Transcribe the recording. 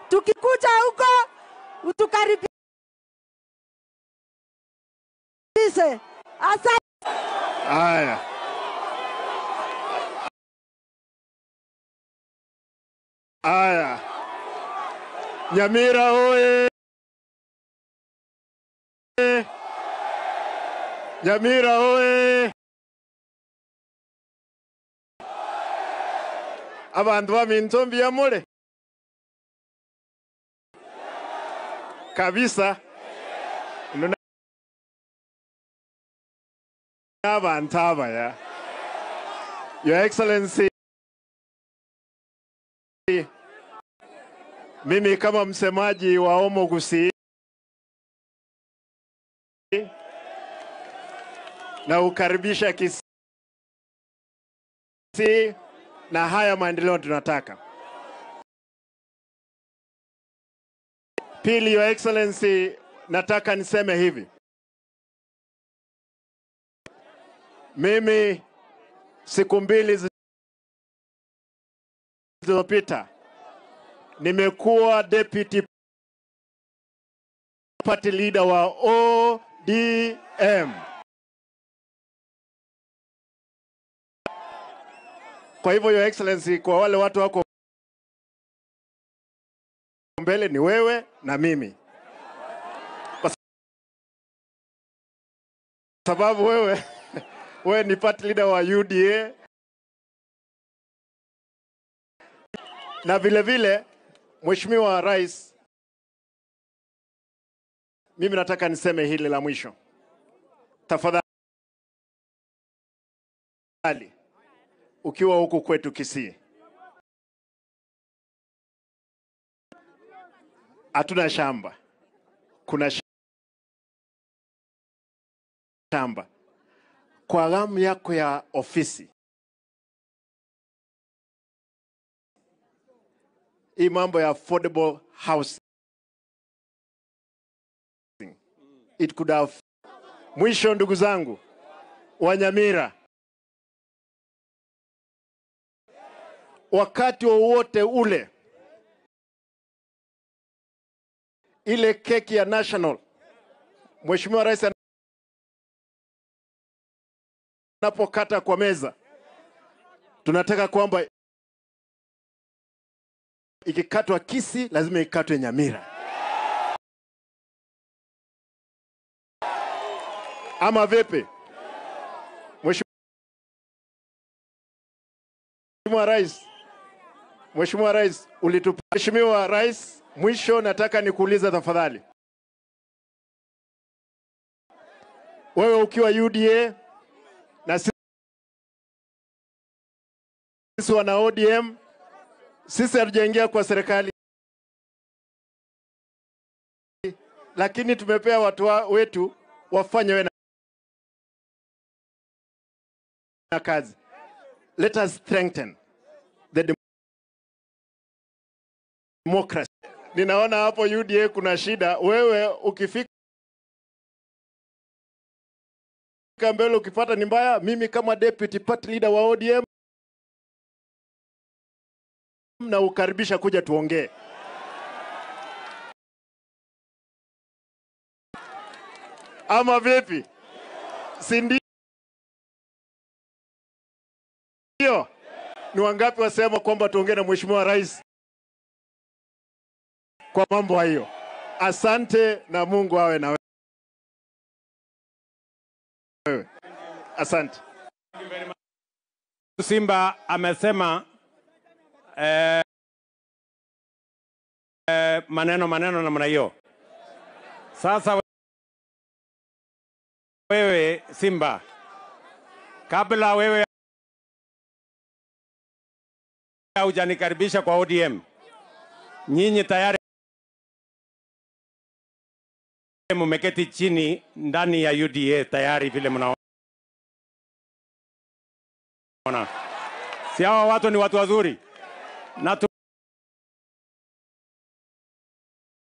tukikuja huko utukaribishe. Asante. Haya, haya, Nyamira oye! Nyamira oye! Abantu baminto mbiyamule kabisa Ino abantu abaya Your Excellency, mimi kama msemaji wa Omo Gusii na ukaribisha Kisii na haya maendeleo tunataka. Pili, Your Excellency, nataka niseme hivi. Mimi siku mbili zilizopita nimekuwa deputy party leader wa ODM. Kwa hivyo Your Excellency, kwa wale watu wako mbele ni wewe na mimi, kwa sababu wewe wewe ni party leader wa UDA na vile vile Mheshimiwa Rais, mimi nataka niseme hili la mwisho, tafadhali, ukiwa huku kwetu Kisii, hatuna shamba, kuna shamba kwa ghamu yako ya ofisi. Hii mambo ya affordable housing it could have. Mwisho, ndugu zangu Wanyamira, wakati wowote ule ile keki ya national Mheshimiwa Rais anapokata kwa meza, tunataka kwamba ikikatwa Kisii lazima ikatwe Nyamira, ama vipi? Mheshimiwa Rais, Mheshimiwa Rais ulitupa. Mheshimiwa Rais, mwisho nataka nikuuliza tafadhali, wewe ukiwa UDA na sisi wana ODM, sisi hatujaingia kwa serikali, lakini tumepea watu wa, wetu wafanye we na kazi. Let us strengthen the democracy. Ninaona hapo UDA kuna shida. Wewe ukifika mbele ukipata ni mbaya, mimi kama deputy party leader wa ODM na ukaribisha kuja tuongee. Ama vipi? Si ndio? Ni wangapi wasema kwamba tuongee na Mheshimiwa Rais kwa mambo hayo? Asante na Mungu awe na wewe. Asante. Simba amesema eh, eh, maneno maneno namna hiyo. Sasa wewe Simba, kabla wewe hujanikaribisha kwa ODM, nyinyi tayari mumeketi chini ndani ya UDA tayari, vile mnaona. Si hawa watu ni watu wazuri na tu